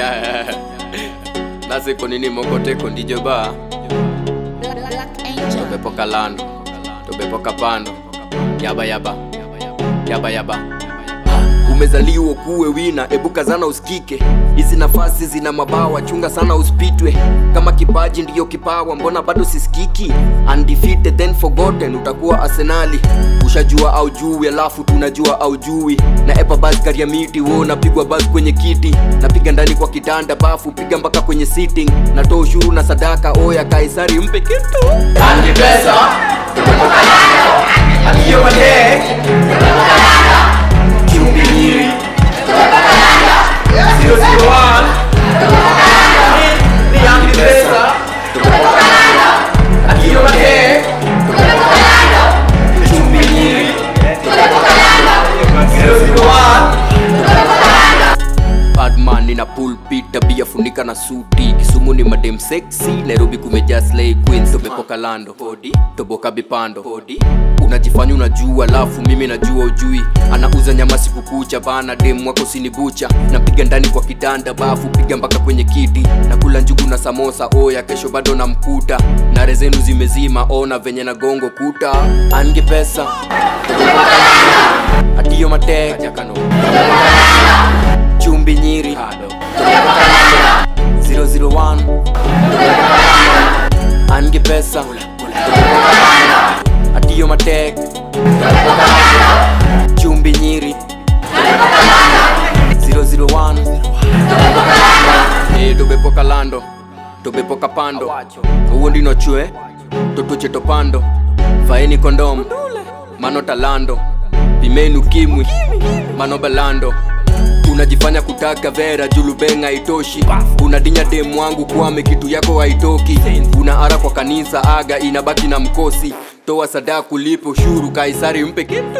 nasiko nini mokoteko ndijo ba Black Angel. tobepoka lando tobepoka pando yaba yaba yaba yaba umezaliwa kuwe wina ebuka zana usikike hizi nafasi zina mabawa chunga sana usipitwe kama kipaji ndiyo kipawa mbona bado sisikiki undefeated then forgotten utakuwa arsenali ushajua au jui alafu tunajua au jui na epa basi karia miti wo napigwa basi kwenye kiti napiga ndani kwa kitanda bafu piga mpaka kwenye sitting natoa ushuru na sadaka oya kaisari mpe kitu Andi pesa Akiyo mate Kiumbiri Zero zero one Ni andi pesa Akiyo mate Kiumbiri Zero zero one Badman nina pulpit tabia funika na suti Kisumu ni madem sexy Nairobi kumejaa slay queens tobepoka lando Podi toboka bipando Podi unajifanya unajua alafu mimi najua ujui anauza nyama siku kucha bana dem wako sinibucha napiga ndani kwa kitanda bafu piga mpaka kwenye kiti nakula njugu na samosa oya kesho bado namkuta nare zenu zimezima ona venye na gongo kuta ange pesa adiyo matek chumbi nyiri 001 ange pesa adiyo matek chumbi nyiri 001 Eh, tobepoka lando tobepoka pando uwo ndino chwe totuche topando faeni kondom mano talando pimenu kimwi mano balando unajifanya kutaka vera julubenga itoshi unadinya demu wangu kwame kitu yako haitoki una ara kwa kanisa aga inabaki na mkosi toa sadaa kulipo ushuru kaisari mpe kitu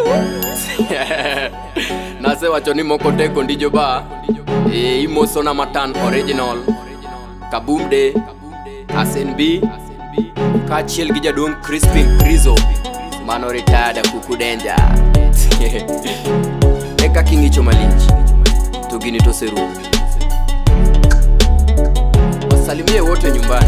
nase wachoni mokoteko ndijo ba e, imosona matan original kabumde asnb kachiel gi jaduong crispin krizo mano ritada kukudenja eka king'icho malich to gini toserumo wasalimie wote nyumbani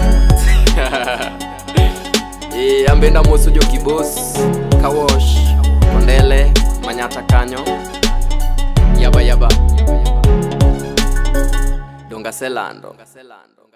e, ambenda moso jo kibos kawosh kondele manyata kanyo yaba yaba donga selando